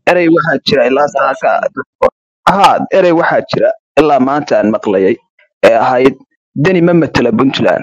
erey waxaa jira ilaa saaka ha erey waxaa jira ilaa maanta aan maqlayay ee ahayd deni ma matela puntland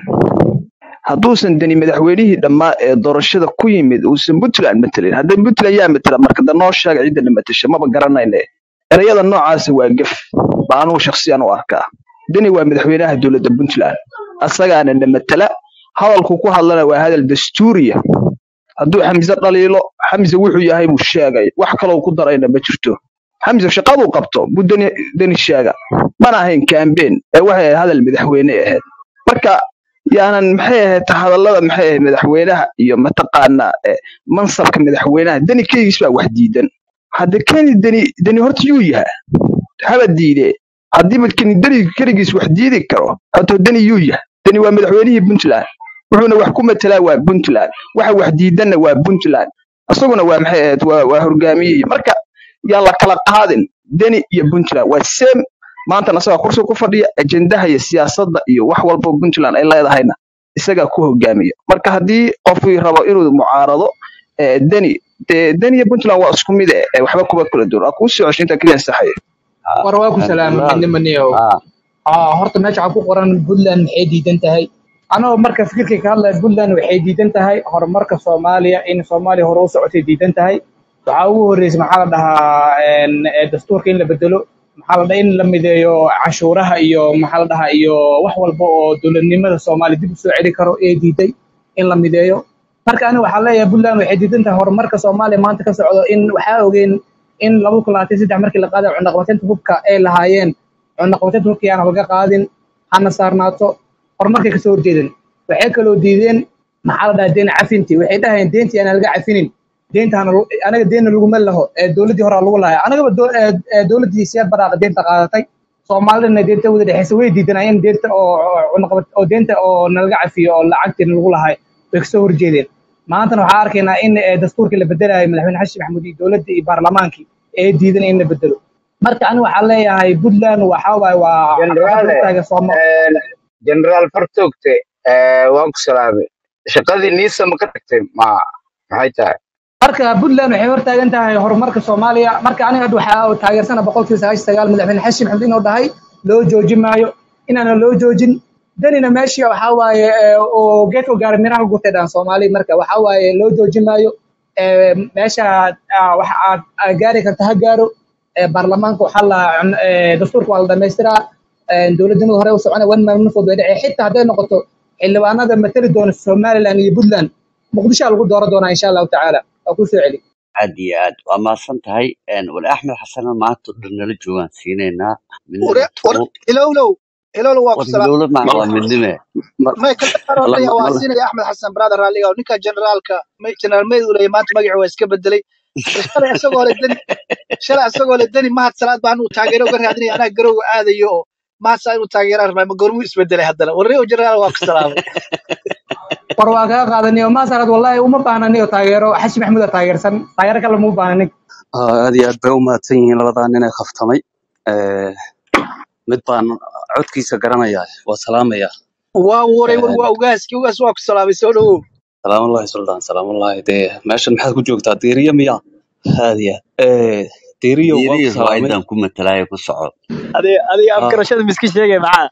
hadduusan deni madaxweynihii dhammaa ee doorashada ku yimid uusan puntland matelin hadda puntland yaa matela marka da noo sheega cidda na matasha maba garanayne ereyada noocaasa waa gef baa anugu shakhsiyan u arkaa deni waa madaxweynaha dowladda puntland asagaana na matela hadalku ku hadlana waa hadal dastuuriya hadduu xamse dhaliilo xamse wuxuu yahay buu sheegay wax kaloo ku darayna ma jirto xamse shaqaduu qabto buu deni deni sheega mana ahayn kambeen ee waxay ahayd hadal madaxweyne ahayd marka yaanan maxay ahayd hadallada maxay ahayd madaxweynaha iyo mataqaanaa eh, mansabka madaxweynaha deni keligiis baa wax diidan hadda keni deni deni horta yuu yaha haba diide haddiiba keni deni keligiis wax diidi karo horta deni yuu yaha deni waa madaxweynihii puntland wuxuuna wax ku matelaa waa puntland waxa wax diidanna waa puntland isaguna waa maxay ahayd waa, waa hogaamiyihii marka yaan la kala qaadin deni iyo puntland waa same maantana isagaa kursi ku fadhiya ajendaha iyo siyaasadda iyo wax walba oo puntland ay leedahayna isagaa ku hogaamiya marka haddii qofkii rabo inuu mucaarado eh, deni dee deni iyo puntland waa isku mid eh, eh, waxba kuma kala duwan waa kuu soo cesho intaa keliya saxaya war waa ku salaamay walaal midnimaniyow ah aa horta meesha waxaa ku qoran puntland maxay diidan tahay anagoo marka fikirkay ka hadlaya puntland waxay diidan tahay horumarka soomaaliya in soomaaliya hore u socotay diidan tahay waxaa ugu horreysay maxaa la dhahaa een, ee, dastuurka in la bedelo maxaa la dhahaa in la mideeyo canshuuraha iyo maxaa la dhahaa iyo wax walba oo dowladnimada soomaaliya dib u soo celi karo ee diiday in la mideeyo marka aniga waxaa leeyahay puntland waxay diidan tahay horumarka soomaaliya maanta ka socdo in waxaa ogeen in laba kun labaatan saddex markii la qaaday cunaqabateynta hubka ay lahaayeen cunaqabateynta hubka yaana laga qaadin hana saarnaato horumarkay kasoo horjeedeen waxay kaloo diideen maxaa la dhahaa deen cafinti waxay dhahayeen deentii aanan laga cafinin deenta hana lagu- anaga deena laguma laho ee dowladdii hore lagu lahay anagaba doo- ee- ee dowladdii siyaad baraaqa deenta qaadatay soomaalidana deenta wada dhexeysa way diidanayeen deenta oo oo cunaqabad oo deenta oo nalaga cafiyo oo lacagtiina lagu lahay way kasoo horjeedeen maantana waxaa arkaynaa in ee, dastuurkii la bedelayo madaxweyne xasan maxamuud iyo dowladda iyo baarlamaankii ee diidan in la bedelo marka aniga waxaa leeyahay puntland waxaa waaye waa caqabad jeneraale hortaaga sooma jeneraal fartogte eh, waan ku salaamay shaqadii niisa ma ka tagtay ma maxay tahay marka puntland waxay hortaagan tahay horumarka soomaaliya marka aniga hadda waxaa taageersana boqolkiiba sagaashan sagaal madaxweyne xasan maxamed inuu dhahay loo joojin maayo inaana loo joojin danina meeshii waxaa waaye ee, oo geedka gaara miraha gurtay dhan soomaali marka waxaa waaye loo joojin maayo ee, meesha ah, waxa aad aad gaari karta ha gaaro ee, baarlamaanka waxaa la cun- ee, dastuurka waa la dhamaystiraa ee, dowladnimada hore u socona one man one vote way dhacay xitaa hadday noqoto xildhibaanada matali doona somaliland iyo puntland muqdisho lagu dooran doonaa insha allahu tacaala waa ku soo celi aad iyo aad waa mahadsan tahay Een, wali axmed xasana maanta oo dhan nala joogaan siinaynaa ore midnimo war tuqul ilowlow ilowlow waa ku war salaam hilowla macna waa midnime may kala mala qaroraya waa mala siinaya axmed xasan brother raalliga oo ninka generaalka may- generaal meyd uu leeyahay maanta magacii waa iska bedelay Hadda shalay isagoo le deni shalay isagoo le deni mahad salaad baan uu taageero uga raadinaya anaa garowga aadayo oo mahad salaad inuu taageeraan rabaa ma goormuu isbedelay haddana warreo generaal waa ku salaamay war waa kaga qaadaniyo maasarad wallahi uma baahna niyo taageero xashi maxamuud aa taageersan taageero kale uma baahna nig Ah, aad iyo aad bay u mahadsan yihiin labadaa nin ee khaftamay Eh, mid baan codkiisa garanayaa waa salaamaya waa waray war Eh, waa ugaaski ugaas waa ku salaamay soo dhawow salaamullahi suldaan salaamullahi dee meeshan maxaad ku joogtaa diiriya miya aad iyo aad Eh, diiriyo waa ku diiriyo salaamay riwaayadan ku matalaayo ku soco adiga adiga Ah, afgarashada miski sheegay maxaa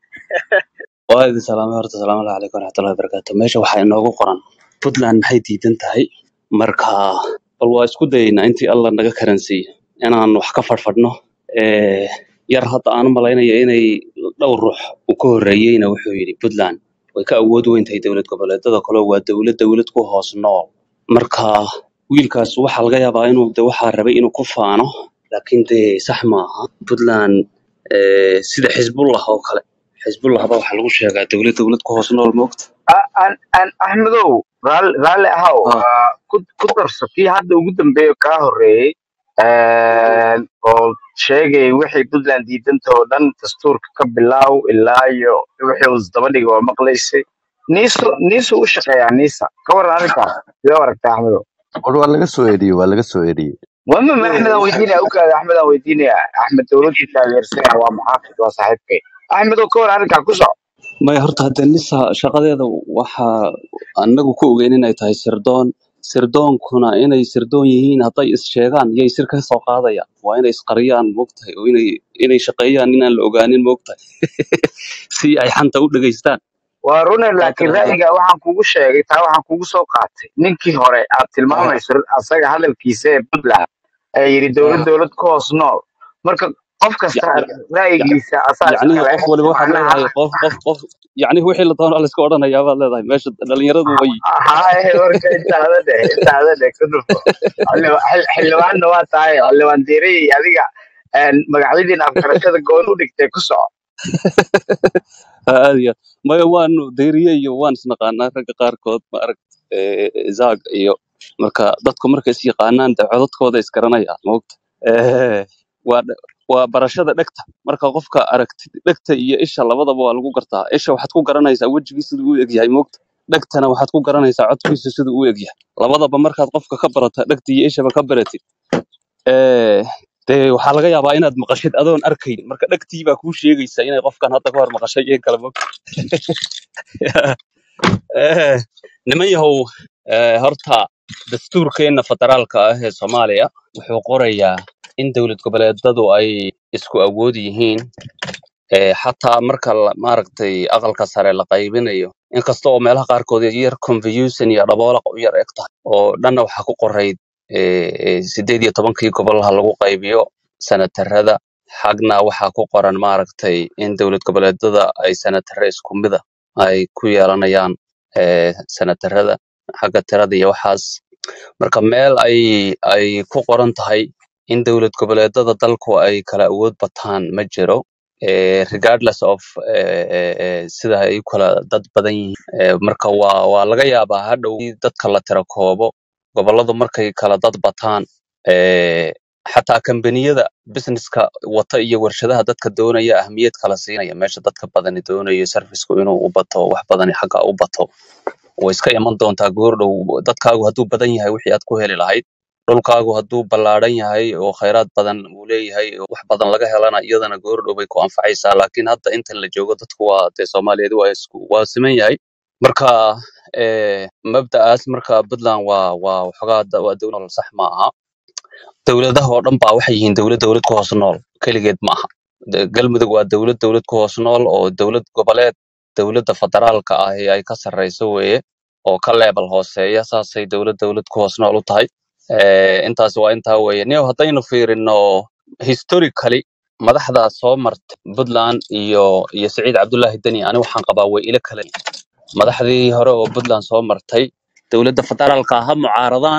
waa idin salaamay horta salaamullahi calaykum waraxmatullahi wabarakaatu meesha waxaa inoogu qoran puntland maxay diidan tahay marka bal waa isku dayaynaa intii alla naga karansiiyo inaan wax ka fadhfadhno Eh, yar hadda aan u malaynaya inay dhowr ruux uu ka horreeyeyna wuxuu yidhi puntland way ka awood weyn tahay dowlad goboleedada kale waa dowlad dowlad ku hoos nool marka wiilkaas waxaa laga yaabaa inuu de waxaa rabay inuu ku faano laakiin dee sax maaha puntland eh, sida xisbullah oo kale xisbullah baa waxaa lagu sheegaa dowlad dowlad ku hoos nool moogta A- an- an- axmedow raalli raalli ahow Ah, ah, ku ku darso kii hadda ugu dambeeya kaa horreeyey een, oo sheegay wixii puntland diidanta oo dhan dastuurka ka bilaaw ilaa iyo wixii uu isdaba dhigay waa maqlaysay niiso niiso u shaqeeyaa niisa ka waran arrinkaas sidee u aragtaa axmedow war waa laga soo eriyey waa laga soo eriyey wama ma axmedaan weydiinaya ukaada axmedaan weydiinaya axmed dowladii taageersanaya waa muxaafid waa saaxiibkay axmedow ka waran arrinkaa ku soco maya horta hadde nisa shaqadeeda waxaa anagu ku ogeyn inay tahay sirdoon sirdoonkuna inay sirdoon yihiin hadday is sheegaan yay sir ka soo qaadayaan waa inay isqariyaan moogtahay oo inay inay shaqeeyaan inaan la ogaanin moogtahay si ay xanta u dhegaystaan waa rune taa laakiin kale hadda ra'yiga waxaan kugu sheegay taa waxaan kugu soo qaatay ninkii hore aad ah, tilmaamayso asaga hadalkiisa ee puntland ee yidhi dowlad ah, dowlad ku hoos nool marka qof kasta ya- ya- ya- ra'yigiisa asaa yacnihii iskale qof waliba waxaad macnaha leedahay qof qof qof yacnihi wixii la doonaa la iska odhanayaa baad leedahay meesha dhalinyaradu way haye warka intaada dheh intaada dheh ku dhufo Xildhibaan- xil- xildhibaanna waa tahay xildhibaan diirey adiga een, magacyadiin afgarashada goon u dhigtay ku soco aad iyo aad maya waanu dayriye iyo waan isnaqaanaa ragga qaarkood ma aragt zaag iyo marka dadku markay is yaqaanaan de codadkooda isgaranayaan moogta Eh, waa dh- waa barashada dhegta marka qofka aragtid dhegta iyo isha labadaba waa lagu gartaa isha waxaad ku garanaysaa wejigiisa siduu u egyahay moogta dhegtana waxaad ku garanaysaa codkiisa siduu u egyahay labadaba markaad qofka ka barata dhegta iyo ishaba ka baratid eh, dee waxaa laga yaabaa inaad maqashid adoon arkayn marka dhegtii baa kuu sheegaysa inay qofkan hadda ka hor maqashay iyo kale moogta Eh, niman yahow eh, horta dastuurkeena federaalka ah ee soomaaliya wuxuu qorayaa in dowlad goboleedadu ay isku awood yihiin eh, xataa marka la- maaragtay aqalka sare la qaybinayo inkasta oo meelaha qaarkood yar confusion iyo dhaboolaq u yar eg tahay oo dhanna waxaa ku qorayd eh, eh, sideed iyo tobankii gobolaha lagu qaybiyo sanatarada xagna waxaa ku qoran maaragtay in dowlad goboleedada ay sanatare isku mida ay ku yeelanayaan eh, sanatarada xagga tirada iyo waxaas marka meel ay ay ku qoran tahay in dowlad goboleedada dalku ay kala awood bataan ma jiro eh, regardless of eh, eh, eh, sida ay u kala dad badan yihiin Eh, marka waa waa laga yaabaa hadhow in dadka la tira koobo goboladu markay kala dad bataan eh, xataa kambaniyada businesska wata iyo warshadaha dadka doonaya ahmiyad kala siinaya meesha dadka badani doonayo serviceku inuu u bato wax badani xagga u bato way iska iman doontaa goordhow dadkaagu hadduu badan yahay wixii aad ku heli lahayd dhulkaagu hadduu ballaadhan yahay oo khayraad badan uu leeyahay oo wax badan laga helana iyadana goordhow bay ku anfacaysaa laakiin hadda intan la joogo dadku waa dee soomaaliyeed waa isku waa siman yahay marka eh, mabda'aas marka puntland waa waa waxoogaa da- waa dowlad sax ma aha dowladaha oo dhan baa waxay yihiin dowlad dowlad ku hoos nool keligeed ma aha De- galmudug waa dowlad dowlad ku hoos nool oo dowlad goboleed dowladda federaalka ah ee ay ka sarreyso weeye oo ka leebel hooseeya saasay dowlad dowlad ku hoos nool u tahay Eh, intaas waa intaa weeye nio haddaynu fiirino historically madaxda soo marta puntland iyo iyo siciid cabdullaahi deni ani waxaan qabaa way ila kale madaxdii hore oo puntland soo martay dowladda federaalka ha mucaaradaan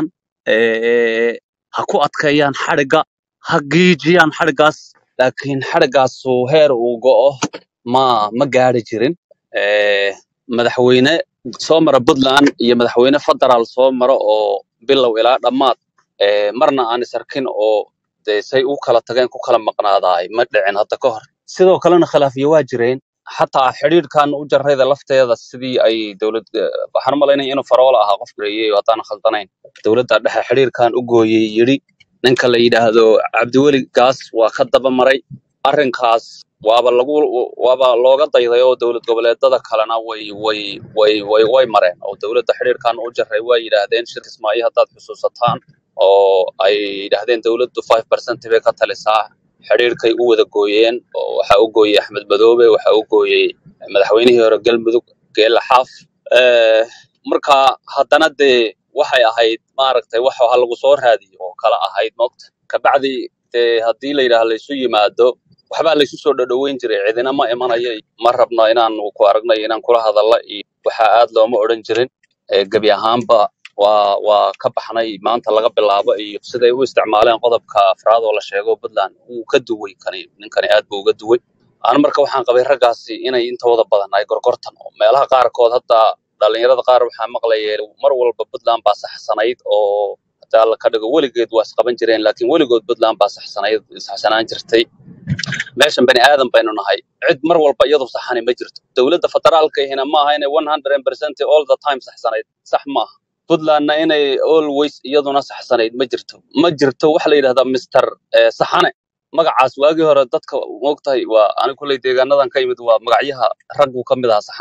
eh, ha ku adkeeyaan xadhigga ha giijiyaan xadhiggaas laakiin xadhiggaasu heer uu go'o ma ma gaari jirin Eh, madaxweyne soo mara puntland iyo madaxweyne federaal soo mara oo bilow ilaa dhammaad eh, marna aan is arkin oo dee say u kala tageen ku kala maqnaadaay ma dhicin hadda ka hor sidoo kalena khilaafiyo waa jireen xataa xidhiidhkan u jarrayda lafteeda sidii ay dowlad eh, waxaan u malaynaya inuu faroola ahaa qof gareeyey oo haddaan khaldanayn dowladda dhexe xidhiidhkan u gooyey yidhi ninka la yidhaahdo cabdiweli gaas waa ka daba maray arrinkaas waaba lagu waaba looga dayday oo dowlad goboleedada kalena way way way way way mareen oo dowladda xidhiidhkan u jarray waa yidhaahdeen shir kismaayo haddaad xusuusataan oo ay yidhaahdeen dowladdu 5% bay ka talisaa xidhiidhkay u wada gooyeen oo waxaa u gooyey axmed madoobe waxaa u gooyey madaxweynihii hore galmudug geela xaaf Eh, marka haddana dee waxay ahayd maaragtay wax ha lagu soo raadiyo oo kala ahayd moogta kabacdi dee haddii la yidhaah laysu yimaado waxbaa laysu soo dhadhoweyn jiray cidina ma imanayo iyo ma rabno inaan ku aragnayo inaan kula hadalla iyo waxaa aad looma odhan jirin Eh, gebi ahaanba waa waa ka baxnay maanta laga bilaabo iyo siday u isticmaaleen qodobka afraad oo la sheego puntland wuu ka duway kani ninkani aad buu uga duway aan marka waxaan qabay raggaasi inay intooda badan ay gorgortan oo meelaha qaarkood hadda dhalinyarada qaar waxaa maqlayay mar walba puntland baa saxsanayd oo hadaa la ka dhigo weligeed waa isqaban jireen laakiin weligood puntland baa saxsanayd saxsanaan jirtay meeshan bani aadan baynu nahay cid mar walba iyadu saxani ma jirto dowladda federaalka ihina ma aha inay 100% all the time saxsanayd sax ma aha puntlandna inay always iyaduna saxsanayd ma jirto ma jirto waxa la yidhahdaa mr eh, saxane magacaas waagii hore dadka moogtahay waa ani kulley deegaanadan ka yimid waa magacyaha raggu ka mid ahaa saxane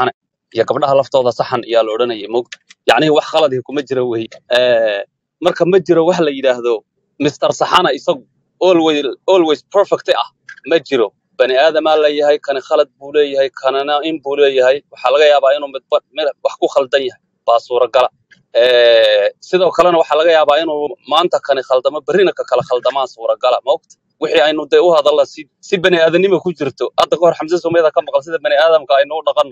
iyo gabdhaha laftooda saxan iyaa la odhanayay mogta yacnii wax qaladii kuma jira wey Eh, marka ma jiro wax la yidhaahdo mr saxana isagu always always perfect ah ma jiro bani aadamaa leeyahay kani khalad buu leeyahay kanana in buu leeyahay waxaa laga yaabaa inuu midba mid wax ku khaldan yahay baa suuragala Eh, sidoo kalena waxaa laga yaabaa inuu maanta kani khaldamo berrina ka kala khaldamaa suuragala maogta wixii aynu dee u hadalla si si bani aadanimo ku jirto hadda kahor xamse sumeyda ka maqal sida bani aadamka aynu u dhaqanno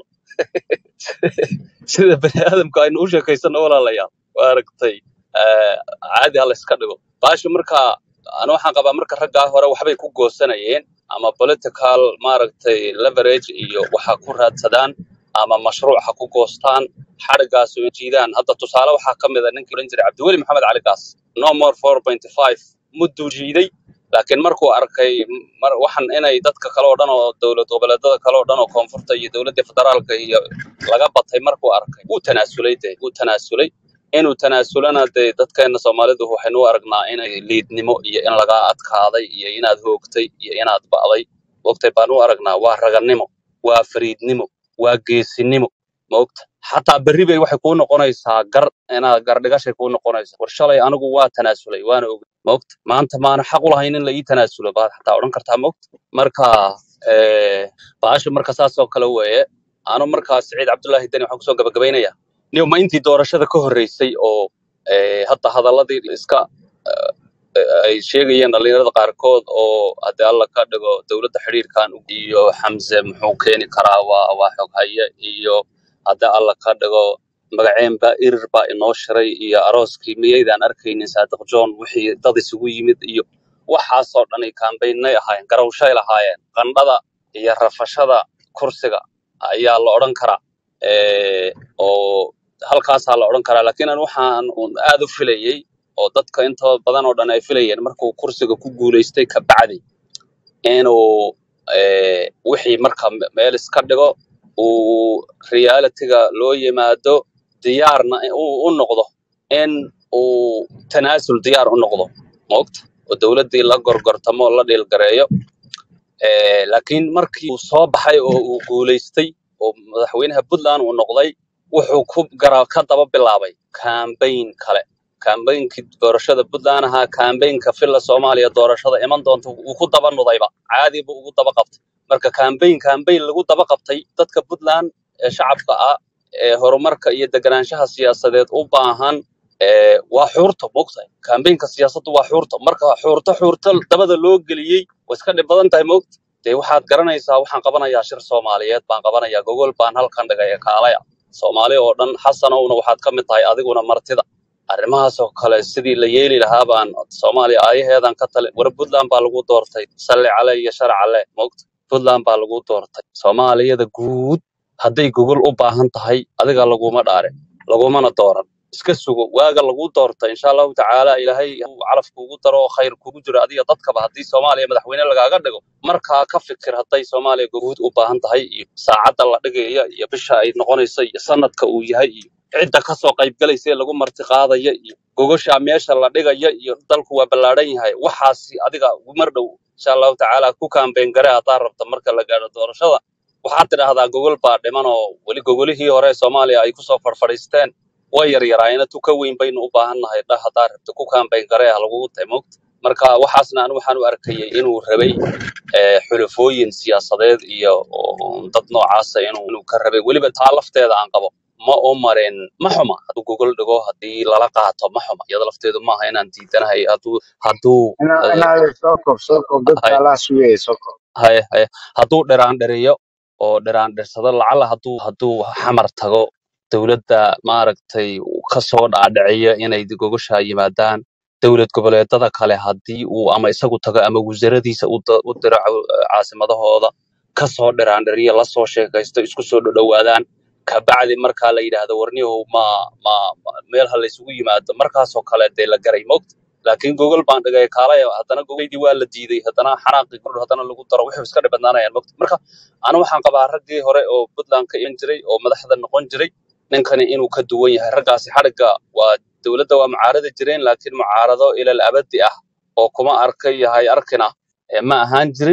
sida bani aadamka aynu u sheekaysano walaalayaal waa aragtay eh, caadi ha la iska dhigo baasha marka ana waxaan qabaa marka raggaa hore waxbay ku goosanayeen ama political maaragtay leverage iyo waxa ku raadsadaan ama mashruuc ha ku goostaan xadhigaas oo jiidaan hadda tusaale waxaa ka mid a ninkii oran jiray cabdiweli maxamed cali gaas no more 4.5 mudduu jiiday laakiin markuu arkay mar waxan inay dadka kale oo dhan oo dowlad goboleedada kale oo dhan oo koonfurta iyo dowladda federaalka iyo laga batay markuu arkay wuu tanaasulay dee wuu tanaasulay inuu tanaasulana dee dadkeena soomaalidu waxaynu u aragnaa inay liidnimo iyo in lagaa adkaaday iyo inaad hoogtay iyo inaad ba'day wogtay baan u aragnaa waa raganimo waa fariidnimo waa geesinimo maogta xataa berri bay waxay kuu noqonaysaa gar inaad gardhigashay kuu noqonaysaa war shalay anigu waa tanaasulay waana ogay maogta maanta maana xaq u lahayn in la ii tanaasulo baad xataa odhan kartaa maogta marka eh, baasha marka saas oo kale weeye anu markaa siciid cabdullaahi deni waxaan kusoo gabagabaynaya niyo ma intii doorashada ka horreysay oo eh, hadda hadaladii iska eh, eh, ay sheegayeen dhalinyarada qaarkood oo haddii alla ka dhigo dowladda xidhiirkan iyo xamse muxuu keeni karaa waa waa xoghaye iyo haddii alla ka dhigo magaceen baa irir baa inoo shiray iyo arooskii miyaydaan arkaynin saadiq john wixii dad isugu yimid iyo waxaasoo dhan ay kaambaynay ahaayeen garawshay lahaayeen qandhada iyo rafashada kursiga ayaa la odhan karaa Eh, oo halkaasaa la odhan karaa laakiin an waxaan un aad u filayey oo dadka intooda badan oo dhan ay filayeen markuu kursiga ku guulaystay kabacdi inuu eh, wixii marka me- meel iska dhigo uu realitiga loo yimaado diyaarna uu u noqdo in uu tanaasul diyaar u noqdo maogta oo dowladdii la gorgortamo la dhiilgareeyo Eh, laakiin markii uu soo baxay oo uu guulaystay oo madaxweynaha puntland uu noqday wuxuu ku gara ka daba bilaabay kambayn kale kambaynkii doorashada puntland ahaa kambaynka filla soomaaliya doorashada iman doonta uu ku daba nudayba caadi buu ugu daba qabtay marka kambayn kambayn lagu daba qabtay dadka puntland ee shacabka ah ee horumarka iyo deganaanshaha siyaasadeed u baahan eh, waa xuurta mogtahay kambaynka siyaasaddu waa xuurta marka xuurta xuurta dabada loo geliyey way iska dhib badan tahay mogta dee waxaad garanaysaa waxaan qabanayaa shir soomaaliyeed baan qabanayaa gogol baan halkan dhigay ee kaalaya soomaali oo dhan xasanowna waxaad ka mid tahay adiguna martida arrimahaasoo kale sidii la yeeli lahaa baan soomaaliya aayaheedan ka tali war puntland baa lagu doortay salli cale iyo sharac cale mogta puntland baa lagu doortay soomaaliyada guud hadday gogol u baahan tahay adiga laguma dhaarin lagumana dooran iska sugo waaga lagu doorta insha allahu tacaala ilaahay uu calaf kuugu daro oo khayr kuugu jiro adiga dadkaba haddii soomaaliya madaxweyne lagaaga dhigo markaa ka fikir hadday soomaaliya guud u baahan tahay iyo saacadda la dhigaya iyo bisha ay noqonayso iyo sanadka uu yahay iyo cidda kasoo qaybgalaysa ee lagu marti qaadaya iyo gogosha meesha la dhigaya iyo dalku waa ballaadhan yahay waxaasi adiga mar dhow insha allahu tacaala ku kaambeyn gare haddaa rabta marka la gaadho doorashada waxaad tidhaahdaa gogol baa dhiman oo weli gogolihii hore ee soomaaliya ay kusoo farfadhiisteen way yaryaraayeen tu ka weyn baynu u baahannahay dhah haddaa rabta ku kaambeyn gare ah lagugu tahay mogta marka waxaasna anu waxaan u arkayay inuu rabay eh, xulafooyin siyaasadeed iyo oo dad noocaasa inuu inuu ka rabay weliba taa lafteeda aan qabo ma u marin ma xuma hadduu gogol dhigo haddii lala qaato ma xuma iyada lafteedu maaha inaan diidanahay hadduu hadduu ina eh, inaad soo kob soo kob dadka hay allah sugaya soo kob haye haye hadduu dhiraan dhiriyo oo dhiraan dhirsado lacala hadduu hadduu xamar tago dowladda maaragtay uu kasoo dhaadhiciyo inay gogosha yimaadaan dowlad goboleedada kale haddii uu ama isagu tago ama wasaradiisa u da- u diro caw- caasimadahooda kasoo dhiraan dhiriyo lasoo sheekaysto isku soo dhowaadaan kabacdi markaa la yidhaahdo warniyahow ma ma ma- meel ha laysugu yimaado markaasoo kale dee la garay mogta laakiin gogol baan dhigay kaalaya haddana gogoldii waa la diiday haddana xanaaqii kordh haddana lagu daro wuxuu iska dhibadnaanayaan mogta marka anu waxaan qabaa raggii hore oo puntland ka iman jiray oo madaxda noqon jiray ninkani inuu ka duwan yahay raggaasi xadhigga waa dowladda waa mucaaradi jireen laakiin mucaarado ilal abadi ah oo kuma arkay yahay arkina eh, ma ahaan jirin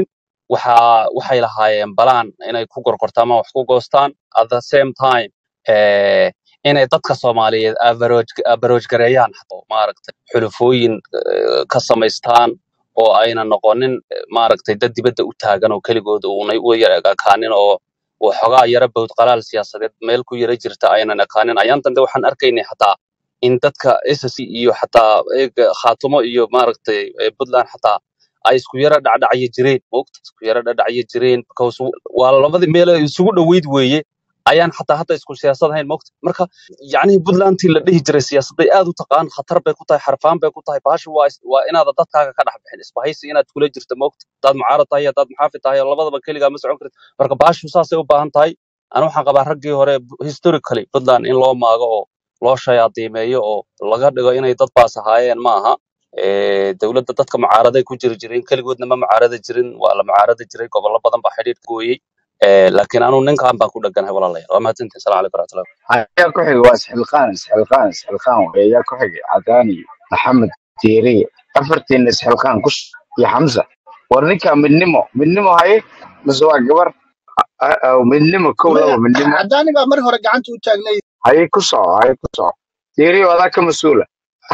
waxa waxay lahaayeen balaan inay ku gorgortamaan wax ku goostaan at the same time eh, inay dadka soomaaliyeed abarooj gareeyaan oo maaragtay xulufooyin eh, ka samaystaan oo ayna noqonin eh, maaragtay dad dibadda u taagan oo keligood uunay u yara ekaanin oo oo xogaa yara bawd qalaal siyaasadeed meel ku yara jirta aynan ekaanin ayaan dambe waxaan arkaynay xataa in dadka SSC iyo xataa eega khaatumo iyo maaragtay eh, puntland xataa ay isku yara dhacdhacyo jireen moogta isku yara dhacdhacyo jireen because waa labadii meel ay isugu dhoweyd weeye ayaan xataa hadda isku siyaasad ahayn moogta marka yacnihii puntlandtii la dhihi jiray siyaasadday aad u taqaan khatar bay ku tahay xarfaan bay ku tahay baashi waa is- waa inaada dadkaaga ka dhex bixin isbahaysi inaad kula jirto moogta hadaad mucaarad tahay hadaad muxaafid tahay labadaba keligaa ma socon kartid marka baashu saasay u baahan tahay ana waxaan qabaa raggii hore historically puntland in loo maago oo loo shayaadiimeeyo oo laga dhigo inay dad baas ahaayeen ma aha Eh, dowladda dadka mucaaraday ku jiri jireen keligoodna ma mucaarada jirin waa la mucaarada jiray gobollo badan baa xidhiidh gooyey Eh, laakiin anuu ninkan baan ku dheganahay walaalayaal waa mahadsantihin salaam calaykum waraxmatullahi ayaa ku xigay waa isxilqaan isxilqaan isxilqaan wey ayaa ku xigay cadaani maxamed diiriye afartiina isxilqaan kus iyo xamsa war ninka midnimo midnimo haye mise waa gabar A- a- midnimo kow maya laba midnimo cadaani baa mar hore gacanta u taagnay haye ku soco haye ku soco diiriye adaa ka mas-uula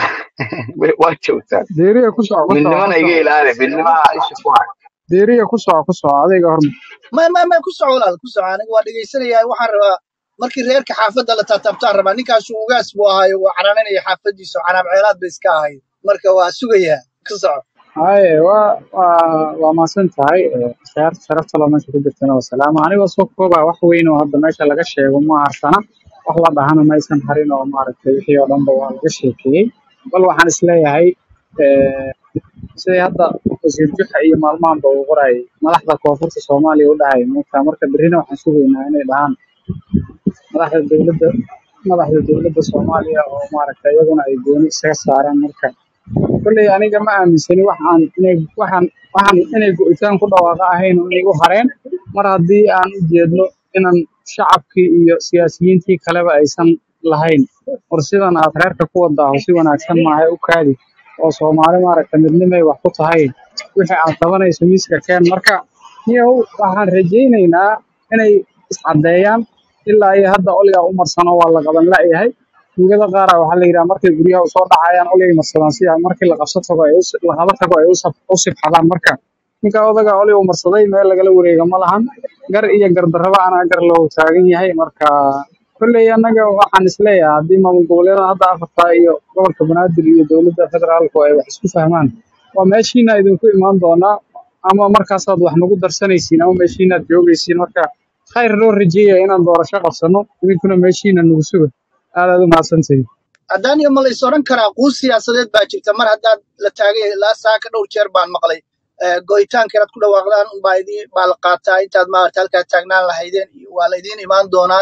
waa joogtaa diiriya ku soco ku soco ku midnimana iga soco ilaali midnimaha isha ku hay diiriya ku soco ku soco adayga horma maya maya maya ku soco walaal ku soco aniga waa dhegaysanayaa waxaan rabaa markii reerka xaafadda la taataabtaan rabaa ninkaasu ugaas buu ahaayo waa canaananaya xaafaddiisa canaab ceelaad bay iska ahayd marka waa sugayaa ku soco haye waa waa waa mahadsan tahay Eh, khiyaarta sharafta loo meesha ku jirtana waa salaama anigoo soo koobaa wax weyn oo hadda meesha laga sheego ma harsana wax la dhahana maysan harin oo maaragtay wixii oo dhanba waa laga sheekeeyey bal waxaan isleeyahay eh, sidii hadda wasiir juxa iyo maalmahanba uu qorayay madaxda koonfurta soomaaliya u dhahaya moogtaa marka berrina waxaan sugaynaa inay dhahaan madaxda dowladda madaxda dowladda soomaaliya oo maaragtay iyaguna ay gooni isaga saaraan marka kolley aniga ma aaminsani waxaan inay waxaan waxaan inay go'itaan ku dhawaaqa ahayn oo inay u hareen mar haddii aan u jeedno inaan shacabkii iyo siyaasiyiintii kaleba aysan lahayn war sidan aad reerka ku wadaaho si wanaagsan maahay u kaadi oo soomaali maaragta midnimay wax ku tahay wixii aad qabanayso miiska keen marka niyow waxaan rajaynaynaa inay iscaddeeyaan ilaa iyo hadda oligaa u marsano waa la qaban la'yahay tuugada qaara waxaa la yidhaha markay guryaha usoo dhacayaan oligay marsadaan si ay markii la qabso tago ay us- la qaba tago ay u saf- u sibxadaan marka ninka odaga oliga u marsaday meel lagala wareega ma lahan gar iyo gardarraba anaa gar loo taagan yahay marka kolley annaga waxaan isleeyahay haddii maamul goboleedyada hadda afarta iyo gobolka banaadir iyo dowladda federaalku ay wax isku fahmaan waa meeshiina idinku imaan doonaa ama markaasaad wax nagu darsanaysiin ama meeshiinaad joogaysiin marka khayr loo rajeeya inaan doorasho qabsano idinkuna meeshiina nagu suga aad aad u mahadsantihin cadaaniyo ma la is odhan karaa quus siyaasadeed baa jirta mar haddaad la taagay ilaa saaka dhowr jeer baan maqlay Eh, go'itaanka inaad ku dhawaaqdaan unbaa idin baa la qaataa intaad maarata halkaa taagnaan lahaydeen iyo waa la idiin imaan doonaa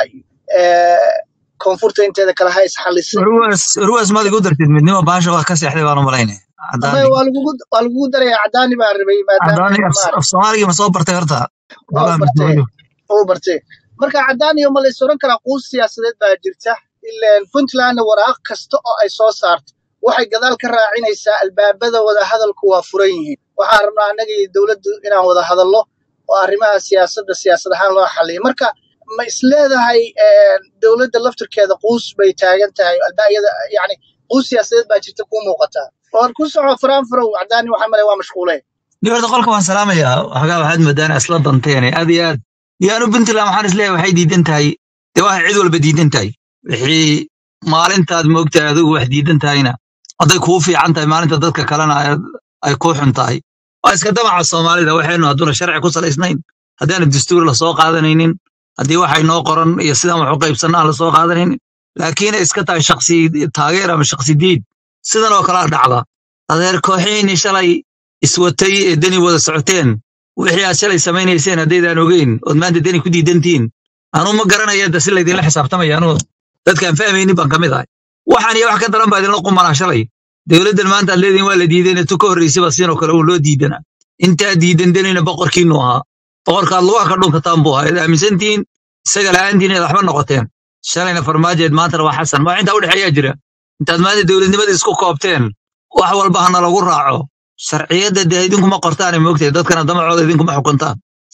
Eh, koonfurta inteeda kale ha isxallisin ruwas ruwas maad igu dartid midnimo baasha waa ka seexday baan u malaynaya ama cadaani waa lagugu waa lagugu darayaa cadaani baan rabay maadaama cadaani af maarata af soomaaligii ma soo bartay horta waa xogaa bartee midnimadu oo bartee marka cadaaniyo ma la is odhan karaa quus siyaasadeed baa jirta ileen puntlandna waraaq kasta oo ay soo saarto waxay gadaal ka raacinaysaa albaabada wada hadalku waa furan yihiin waxaan rabnaa annaga iyo dowladdu inaan wada hadallo oo arrimaha siyaasadda siyaasad ahaan loo xalliyo marka ma isleedahay eh, dowladda laftirkeeda quus bay taagan tahay albaayada yacni quus siyaasadeed baa jirta kuu muuqataa oon ku soco faraanfarow cadaani waxaa malay waa mashquulee ni horta qolka waan salaamayaa xogaa waxaad moodaan isla danteene aad iyo aad yaanu puntland waxaan isleeyahay waxay diidan tahay dee waxay cid walba diidan tahay wixii maalintaad moogtahay adigu wax diidan tahayna hadday kuu fiican tahay maalinta dadka kalena ay ay kuu xun tahay waa iska damaca soomaalida waxaynu hadduuna sharci ku salaysnayn haddaanu dastuur lasoo qaadanaynin haddii waxay noo qoran iyo sidaan wax u qaybsanna aan lasoo qaadanaynin laakiin ay iska tahay shaksi taageer ama shaksi diid sidan oo kalea dhacda adeer kooxihiinii shalay iswatay ee deni wada socoteen wixii aad shalay samaynayseen haddaydaan ogeyn ood maanta deni ku diidantihiin anuu ma garanaya da si laydinla xisaabtamaya anuu dadkaan fahmaynin baan ka mid ahay waxaan iyo wax ka daran baa idinla qumanaa shalay dowladdan maanta aad leedihin waa la diidayna tu ka horraysaba siinoo kale uun loo diidana intaa diidan denina boqorkiinu ahaa boqorkaad lugaha ka dhunkataan buu ahaa id aaminsantihiin isaga la'aantiin inaad waxba noqoteen shalayna farmaajeed maantana waa xasan ma intaa udhexeeyaa jira intaad maanta dowladnimada isku koobteen wax walba hana lagu raaco sharciyadda dee idinkuma qortaane moogtahay dadkana damacooda idinkuma xukuntaan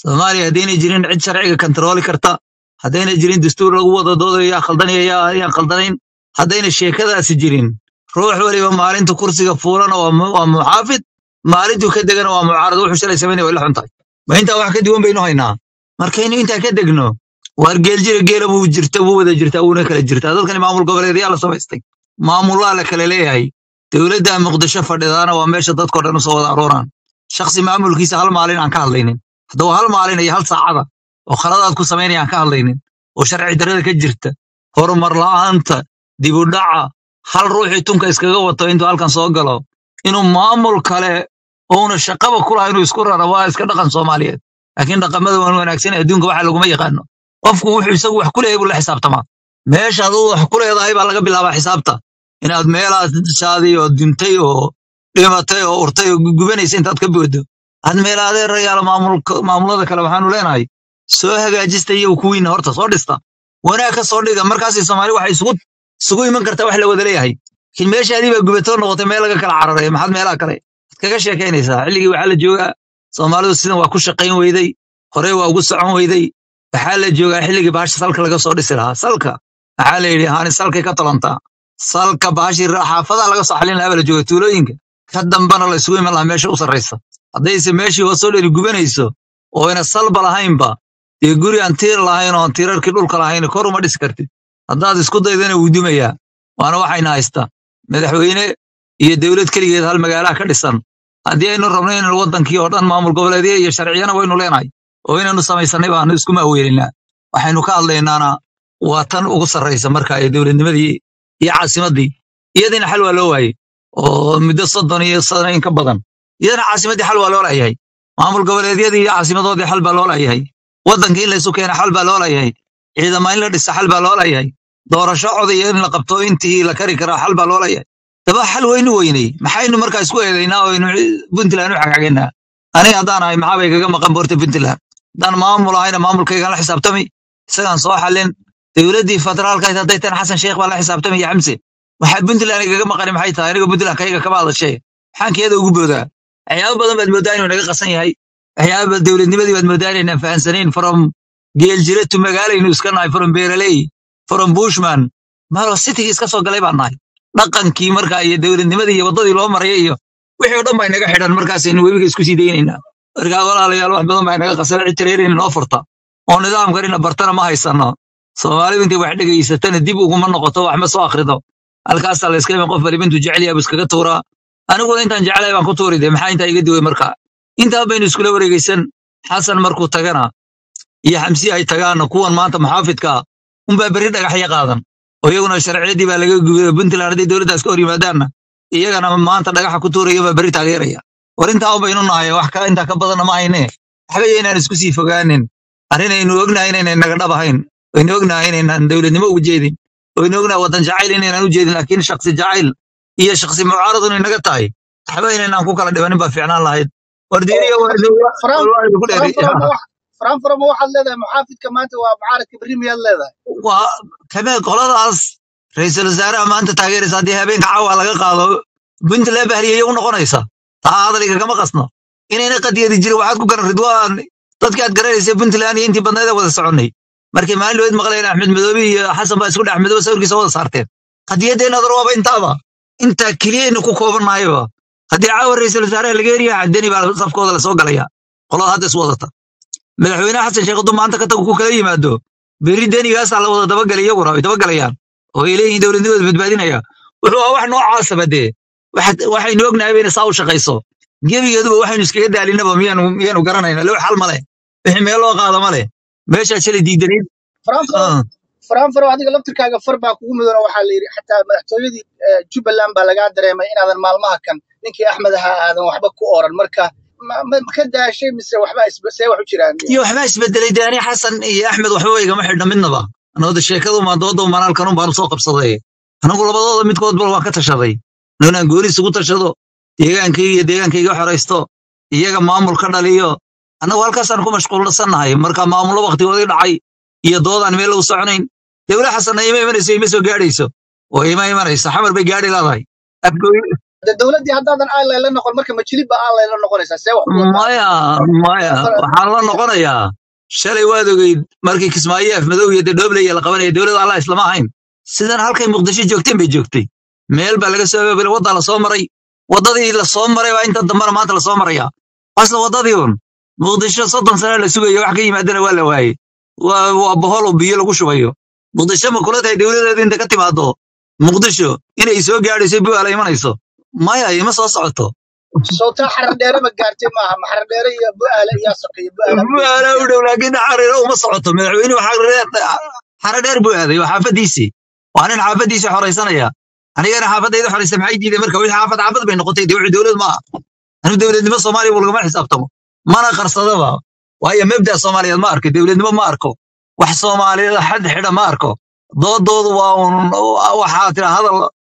soomaaliya haddayna jirin cid sharciga kantarooli karta haddayna jirin dastuur lagu wada doodayo yaa khaldanaya yaa yaan khaldanayn haddayna sheekadaasi jirin ruux waliba maalinta kursiga fuulana waa mu- waa muxaafid maalintuu ka degana waa mucaarad wuxuu shalay samaynaya way la xun tahay ma intaa wax ka duwan baynu haynaa markaynu intaa ka degno waar geeljira geela buu jirta buu wada jirtaa wuuna kala jirtaa dadkani maamul goboleedyaa la samaystay maamullaa la kala leeyahay dowladda muqdisho fadhidaana waa meesha dadkoo dhan usoo wada arooraan shakhsi maamulkiisa hal maalin aan ka hadlaynin haddaba hal maalin iyo hal saacada oo khaladaad ku samaynaya aan ka hadlaynin oo sharci darrada ka jirta horumar la'aanta dib u dhaca hal ruuxii tunka iskaga wato intuu halkan soo galo inuu maamul kale ouna shaqaba ku laha inuu isku rara waa iska dhaqan soomaaliyeed laakiin dhaqamada waan wanaagsan adduunka waxa laguma yaqaano qofku wuxuu isagu wax ku leeyahay buu la xisaabtamaa meesha aduu wax ku leedahay baa laga bilaabaa xisaabta inaad meelaad shaadi oo duntay oo dhimatay oo urtay oo gubanaysa intaad ka boodo had meelaadee rayaala maamulka- maamulada kale waxaanu leenahay soo hagaajista iyo kuwiina horta soo dhista wanaag ka soo dhiga markaasay soomaali waxay isugu isugu iman kartaa wax la wada leeyahay laakiin meeshaadii baa gubatoo noqotay meel laga kala cararay maxaad meelaha kale ad kaga sheekaynaysaa xilligii waxaa la joogaa soomaalidu sidan waa ku shaqayn weyday horey waa ugu socon weyday waxaa la joogaa xilligii baasha salka laga soo dhisi lahaa salka waxaa la yidhi haani salkay ka talantaa salka baashii ra- xaafadaha laga soo xalin lahaa baa la jooga tuulooyinka ka dambana la isugu iman lahaa meesha u sarraysa haddayse meeshii hoosoo dheri gubanayso oo ayna salba lahaynba dee guri aan tiir lahayn oo aan tiirarkii dhulka lahayn kor uma dhisi kartid haddaad isku daydana wuu dumayaa waana waxayna haystaa madaxweyne iyo dowlad keligeed hal magaalaha ka dhisan haddii aynu rabno inaynu waddankii oo dhan maamul goboleedyo iyo sharciyana waynu leenahay oo inaynu samaysanay baanu isku maaweelinaa waxaynu ka hadlaynaana waa tan ugu sarraysa marka ee dowladnimadii iyo caasimaddii iyadiina xal waa loo waayey oo muddo soddon iyo sano in ka badan iyadana caasimaddii xal waa loo laayahay maamul goboleedyadii iyo caasimadoodii xal baa loo laayahay waddankii in laysu keena xal baa loo laayahay ciidama in la dhisa xal baa loo laayahay doorasho codaya in la qabto intii la kari karaa xal baa loo laayahay daba xal weynu weynay maxaynu markaa isku eedaynaa oo aynu puntland u xagxagaynaa aniga haddaan ahay maxaa bay kaga maqan boorta puntland haddaan maamul ahayna maamulkaygaan la xisaabtami isagaan soo xalin dowladdii federaalka ahayd hadday tan xasan sheekh baa la xisaabtami iyo xamse waxaa puntland igaga maqani maxay tahay aniga puntland kayga kama hadashay maxaan keeda ugu boodaa waxyaabo badan baad moodaa inuu naga qasan yahay waxyaaba dowladnimadii baad moodaa inaynaan fahansanayn from geeljire to magaalaynu iska nahay from beeraley from bushman maro citigii iska soo galay baan nahay dhaqankii markaa iyo dowladnimadii iyo waddadii loo maraya iyo wixii oo dhan baa inaga xidhan markaasaynu webiga isku sii daynaynaa markaa walaalayaal wax badan baa inaga qasan cid tireerina noo furta oo nidaamkanina bartana ma haysano soomaalidu intay wax dhegaysatana dib uguma noqoto wax ma soo akhrido halkaasaa la iska iman qof baliba intuu jecel yahay buu iskaga tuuraa aniguna intaan jecelahay baan ku tuuri de maxaa intaa iga duway marka intaa baynu iskula wareegaysan xasan markuu tagana iyo xamsi ay tagaana kuwan maanta muxaafidka unbaa berri dhagaxya qaadan oo iyaguna sharciyadii baa laga gubay puntland hadday dowladdaas ka hor yimaadaanna iyagana maanta dhagaxa ku tuuraya baa berri taageeraya war intaa un baynu nahay wax ka intaa ka badanna ma hayne waxba yaynaan isku sii fogaanin arrinaynu ognahay inaynay naga dhab ahayn waynu ognahay inaynaan dowladnimo ugu jeedin waynu ognahay waddan jacayl inaynaan u jeedin laakiin shaksi jacayl iyo shaksi mucaarad inay naga tahay waxba inaynaan ku kala dhibanin baa fiicnaan lahayd war diiniya waa idin- faraan waa idinku faraan dheeray farama wax faraan farama waxaad leedahay muxaafidka maanta waa mucaaradka berri miyaad leedahay waa kamee qoladaas ra'iisul wasaaraha maanta taageeraysa haddii habeenka caawa laga qaado puntland bahriyaya u noqonaysa taa hadalka kama qasno inayna qadiyadi jirin waxaad ku garan ridwaan dadkii aad garanaysa puntland iyo intii badneed ee wada soconnay markii maalin dhaweyd maqleen axmed madoobe iyo xasan baa isku dhex madoobe sawirkiisa wada saarteen qadiyaddeenna adar waaba intaaba intaa keliyaynu ku koobannahayba haddii caawa ra'iisul wasaaraha laga heriya deni baa safkooda lasoo galaya qolada hadda is wadata madaxweynaha xasan sheekh hadduu maanta ka tago ku kala yimaado berri denigaasaa la wada dabagalay iyaguna ay dabagalayaan oo ay leeyihiin dowladnimada badbaadinaya wuxuu ahaa wax noocaasaba dee waxaad- waxaynu ognahay bayna saa u shaqayso gebigeeduba waxaynu iskaga daalinaba miyaanu miyaanu garanayna loo xal male wixii meel loo qaado male meeshaa shalay diidanayd faraan faro ah, faraan faro adiga laftirkaaga far baa kugu mudan oo waxaa la yidhi xataa madaxtooyadii eh, jubbaland baa lagaa dareemay inaadan maalmaha kan ninkii axmed ahaa aadan waxba ku oran marka ma ma- ma ka daashay mise waxba isbe- see wax u jiraan iyo waxbaa isbedelay dee ani xasan iyo axmed waxba igama xidhna midnaba anooda sheekadu maa dooda manaalkanun baanu soo qabsaday anigu labadooda midkoodba waan ka tashaday inaan gooni isugu tashado deegaankayga iyo deegaankayga xoraysto iyaga maamul ka dhaliyo annagu halkaasaan ku mashquulsannahay marka maamullo waktigoodii dhacay iyo doodaan meel u soconayn dowla xasanna ima imanayso ima soo gaadhayso oo ima imanayso xamar bay gaadhi leedahay afgooy de dowladdii haddaadan ally la noqon marka majilib baa ally la noqonaysaa see wax u wadaa maya maya waxaan la noqonayaa shalay waad ogeyd markii kismaayo afmadow iyo dedhoobley la qabanaya dowladda allah islama ahayn sidan halkay muqdisho joogteen bay joogtay meel baa laga soo abaabulay waddaa lasoo maray waddadii lasoo maray baa inta dambana maanta lasoo maraya asla waddadii un muqdisho soddon sana la sugayo wax ka yimaadana waa la waayey waa waa bohol oo biyo lagu shubayo muqdisho ma kula tahay dowladeeda inta ka timaado muqdisho inay soo gaadhayso bu'aala imanayso maya ima soo socoto sawtaa xarar dheere ma gaartay maaha ma xarar dheere iyo bu'aale iyo saqiyo bu'aala u bu'aala geysay u dhow laakiin xariiro uma socoto madaxweynuhu xare dheer buu aaday waa xaafadiisii waa nin xaafadiisii xoraysanaya anigana xaafadayda xoraysa maxay diiday marka wixii xaafad xaafad bay noqotay dee wixii dowlad ma aha anu dowladnimo soomaaliya buu lagama xisaabtamo mana qarsadaba waayo mabda soomaaliyeed ma arko dowladnimo ma arko wax soomaaliyeed xad xidha ma arko doodoodu waa un waxaa tira hadal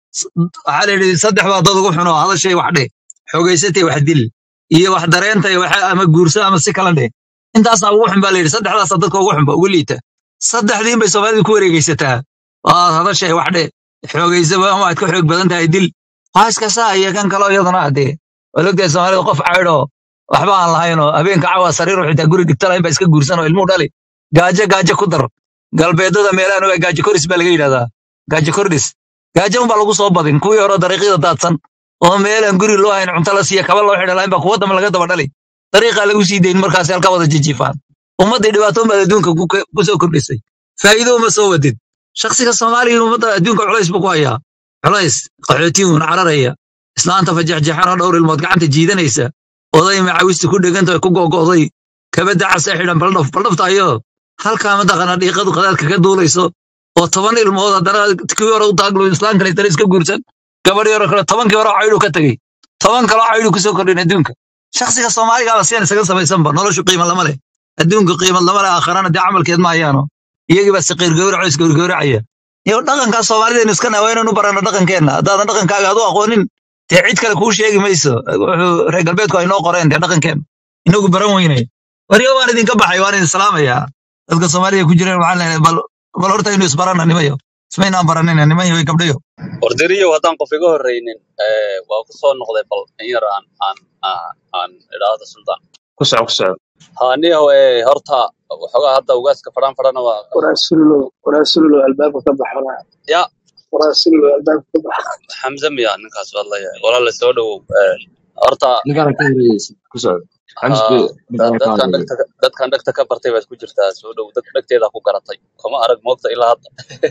waxaa la yidhi saddex baa dood ugu xuno hadashay wax dheh xoogaysatay wax dil iyo wax dareentay wax ama guurso ama si kala dheh intaasaa ugu xun baa la yidhi saddexdaasa dadka ugu xunba ugu liita saddexdiin bay soomaalidu ku wareegaysataa waad hadashay wax dheh xoogaysaba ama aad ka xoog badan tahay dil waa iska saa iyo kan kaloo iyaduna adee waa logtahay soomaalida qof caydhoo waxba aan lahaynoo habeenka cawa sariiru xitaa guri dhigta lahayn baa iska guursanoo ilmuu dhali gaajo gaajo ku dar galbeedada meelahan waa gaajo koris baa laga yidhahdaa gaajo kordhis gaajo unbaa lagu soo badin kuwii hore dariiqyada daadsan oo meelaan guri loo hayn cunto la siiya kaba loo xidha lahayn baa kuwa dambe laga daba dhali dariiqaa lagu sii dayn markaas halka wada jijiifaan ummadday dhibaatoon baad adduunka ku ku soo kordhisay faa'iido uma soo wadid shakhsiga soomaaliga ummadda adduunka culays buu ku hayaa culays qaxootiyuun cararaya islaanta fajaxjaxanoo dhowr ilmood gacanta jiidanaysa oday macawista ku dheganta ku gogo'day kabadda casee xidhan baldhaf baldhaftayo halkaa mataqaana dhiiqadu qadaadka ka duulayso oo toban ilmood haddana kii hore u taaglo islaamkan haddana iska guursan gabadhii hore kale tobankii hore caydhu ka tegey toban kaloo caydhu kusoo kordhin adduunka shakhsiga soomaaligaaba siyan isaga samaysanba noloshu qiima lama leh adduunka qiimad lama leh aakharana dee camalkeed ma hayaano iyagii baa siqiir gowraco isgowrgowracaya iyo dhaqankaa soomaalidaynu iska nahay waa inaynu baranno dhaqankeenna haddaadan dhaqankaaga aad u aqoonin dee cid kale kuu sheegi mayso wuxuu reer galbeedku ay noo qoreen dee dhaqankeenna inagu baran weynay waryo waan idinka baxay waan idin salaamayaa dadka soomaalida ku jireen waxaan leenahay bal bal horta inuu isbaranna nimayo ismaynaan baranina niman iyo gabdhayo wardiriyow haddaan qof iga horreynin eh, waa ku soo noqday bal in yar aan aan aan aan idhaahdo sultan ku soco ku soco haaniyahow eh, horta waxoogaa hadda ugaaska fadhan fadhana waa waraasulo waraasulo albaabka ka baxana ya waraasulo albaabka ka baxa xamse miya ninkaas hadlaya walaala soo dhowow eh, horta ninkaan ka horreeyeysa ku soco xamis ah, be da- ninkaan ka dadkan horreeyey dhegta dadkan dhegta ka bartay baad ku jirtaa soo dhow dad dhegteeda ku garatay kuma arag moogta ilaa hadda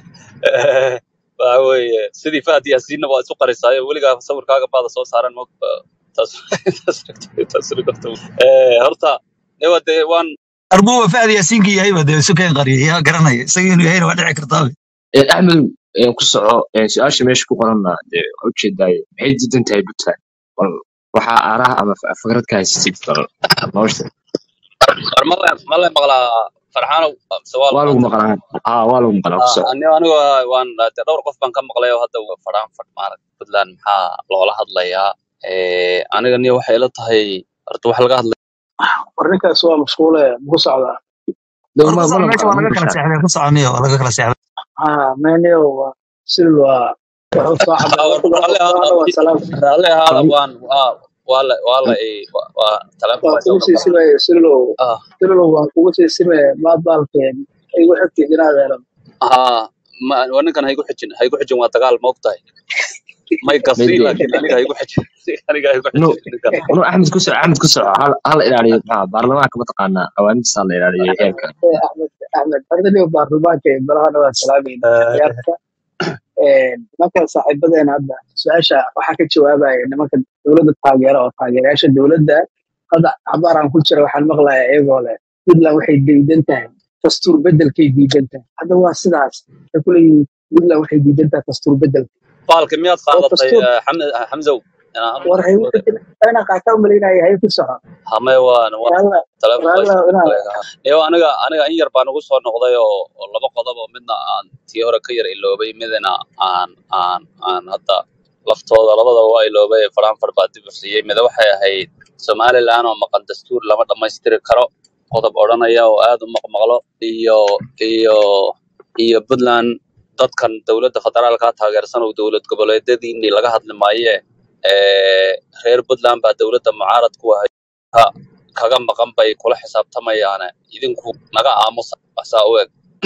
waxa weeye sidii fahad yaasiinna waa isu qarisaayo weligaa sawirkaaga baada soo saaran moog taas taas taas rigorta eh horta ewa dee waan arbuuba fahad yaasiinka yahayba dee isu keen qariya yaa garanaya isaga inuu yahayna waa dhici kartaa Eh, axmedow eh, ku soco eh, su-aasha meesha ku qoranna dee waa ujeedaaye maxay diidan tahay puntland bal waxaa aaraha ama fa- fikrad ka haysatid bal nolosha war ma le ma le maqlaa farxaanow mise waa la waa lagu maanta maqlaa aa waa lagu maqlaa ku Ah, soco ani- anigu waan dee dhowr qof baan ka maqlay oo hadda fadhaan fadh maarag puntland maxaa loola hadlayaa Eh, aniga niyo waxay ila tahay horta wax laga hadlay war ninkaas waa mashquule muku socdaa dee war ma ku ma soco la meesha maqlaa waa ma laga kala bushaan seexday ku soco niyo waa laga kala seexday ha menio waa sil waa wuxuu soo Ah, caday war warka raalli ahaada waa salaam raalli ahaada waan waa waa la waa la eh, waa waa taleefon waa baa soo kugu sii galay simaya silo ah silo waa kugu sii simaya maad baalkeen igu xigtid inaad helan ah ma waa ninkan haygu xijin haygu xijin waa dagaal ma ogtahay may gasii mayde laakiin aniga haygu xijin aniga haygu no xijin ninkan no axmed ku soco axmed ku soco hal hal ilaaliyo maxaa baarlamaanka mataqaanaa qawaanidiisa la ilaaliyo heerka axmed axmed ardayga baarlamaanka ee balahana waa salaamayna ciyaarta nimanka saaxiibadeena hadda su-aasha waxaa ka jawaabaya nimanka dowladda taageera oo taageerayaasha dowladda hadda cabaar aan ku jira waxaan maqlayaa iyagoo leh puntland waxay diidan tahay dastuur bedelkay diidan tahay hadda waa sidaas waxay ku leeyihiin puntland waxay diidan tahay dastuur bedelka baalka miyaad oo qaadatay dastuur eh, Xamd- xamsow inaan hal war hay inaa qaataa umalaynaya hay ku soco hame waan waan raalla taleefon baa raalla soo inaa galay iyo aniga aniga in yar baan ugu soo noqday oo oo laba qodob oo midna aan tii hore ka yar iloobay midna aan aan aan hadda laftooda labadaba waa iloobay faraanfar baa dib u siiyey mida waxay ahayd somaliland oo maqan dastuur lama dhammaystiri karo qodob odhanaya oo aad u maqmaqlo iyo iyo iyo puntland dadkan dowladda federaalka taageersan oo dowlad goboleedyadiinii laga hadli maaye ee, reer puntland baa dowladda mucaarad ku ahay ka- kaga maqan bay kula xisaabtamayaane idinku naga aamusa saa u eg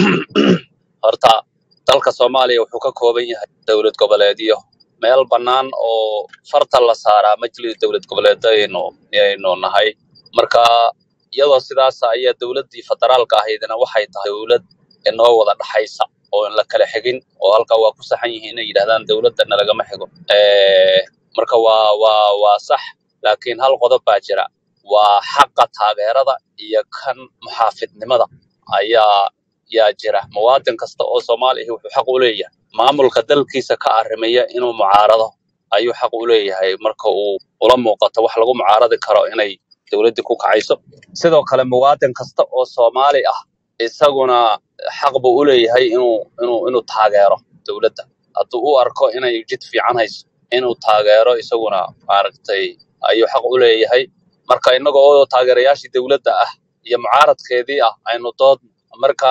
horta dalka soomaaliya wuxuu ka kooban yahay dowlad goboleedyo meel bannaan oo farta la saaraa majlis dowlad goboleedaynu aynu nahay marka iyadoo sidaas ayaa dowladdii federaalka ahaydna waxay tahay dowlad inoo wada dhaxaysa oo in la kala xigin oo halkaa waa ku saxan yihiin inay yidhahdaan dowladda nalagama xigo Eh, marka waa waa waa sax laakiin hal qodob baa jira waa xaqa taageerada iyo kan muxaafidnimada ayaa yaa jira muwaadin kasta oo soomaali ahi wuxuu xaq u leeyahay maamulka dalkiisa ka arrimaya inuu mucaarado ayuu xaq u leeyahay marka uu ula muuqato wax lagu mucaaradi karo inay dowladdii ku kacayso sidoo kale muwaadin kasta oo soomaali ah isaguna xaq buu u leeyahay inuu inuu inuu taageero dowladda hadduu u arko inay jid fiican hayso inuu taageero isaguna maaragtay ayuu xaq u leeyahay marka innaga oo taageerayaashii dowladda ah iyo mucaaradkeedii ah aynu dood marka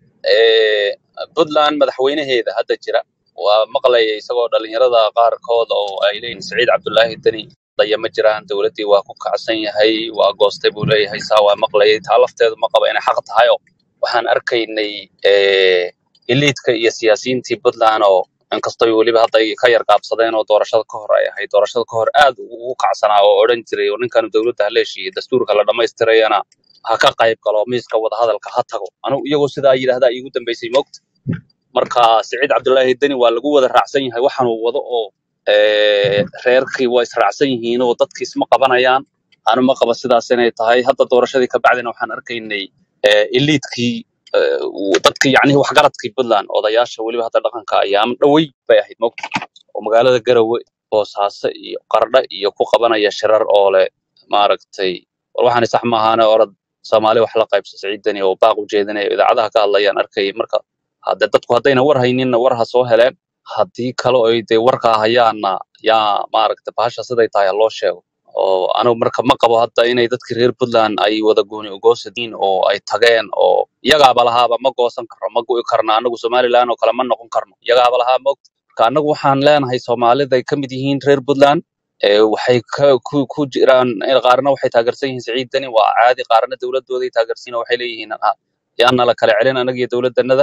eh, puntland madaxweynaheeda hadda jira waa maqlaya isagoo dhalinyarada qaarkood oo ay leeyihin saciid cabdulaahi deni daya ma jiraan dowladdii waa ku kacsan yahay waa goostay buu leeyahay saa waa maqlayay taa lafteedu ma qaba inay xaq tahay oo waxaan arkaynay eh, iliidka iyo siyaasiyiintii puntland oo inkastoo weliba hadda ay ka yar qaabsadeen oo doorashada ka hor ay ahayd doorashada ka hor aad ugu kacsanaa oo odhan jiray oo ninkan dowladda ha leeshiiyo dastuurka la dhammaystirayana ha ka qayb galo miiska wadahadalka ha tago anigu iyagoo sidaa yidhaahdaa iigu dambeysay moogta marka siciid cabdulaahi deni waa lagu wada raacsan yahay waxaan uu wado oo eh, reerkii waa israacsan yihiin oo dadkii isma qabanayaan anu ma qaba sidaas inay tahay hadda doorashadii ka bacdina waxaan arkaynay eh, iliidkii eh, uu- dadkii yacnihii waxgaradkii puntland odayaasha weliba hadda dhaqanka ayaama dhowey bay ahayd moogta oo magaalada garowe boosaaso iyo qardho iyo ku qabanaya shirar oo leh maaragtay war waxaani sax maahaane orod soomaali wax la qaybsa siciidani oo baaq u jeedinaya idaacadaha ka hadlayaan arkayay marka hadde dadku haddayna war hayninna war ha soo heleen haddii kale oy dee warkaa hayaanna yaa maaragta bahasha siday tahay ha loo sheego oo anigu marka ma qabo hadda inay dadkii reer puntland ay wada gooni ugoosadiin oo ay tageen oo iyagaaba lahaaba ma goosan karno ma go'i karno anagu somaliland oo kale ma noqon karno iyagaaba lahaa mogta marka anagu waxaan leenahay soomaaliday ka mid yihiin reer puntland ee waxay ka ku, ku jiraan eh, qaarna waxay taageersan yihiin siciid deni waa caadi qaarna dowladooday taageersan yihiin oo waxay leeyihiin "Ah, yaana la kala celin anaga iyo dowladanada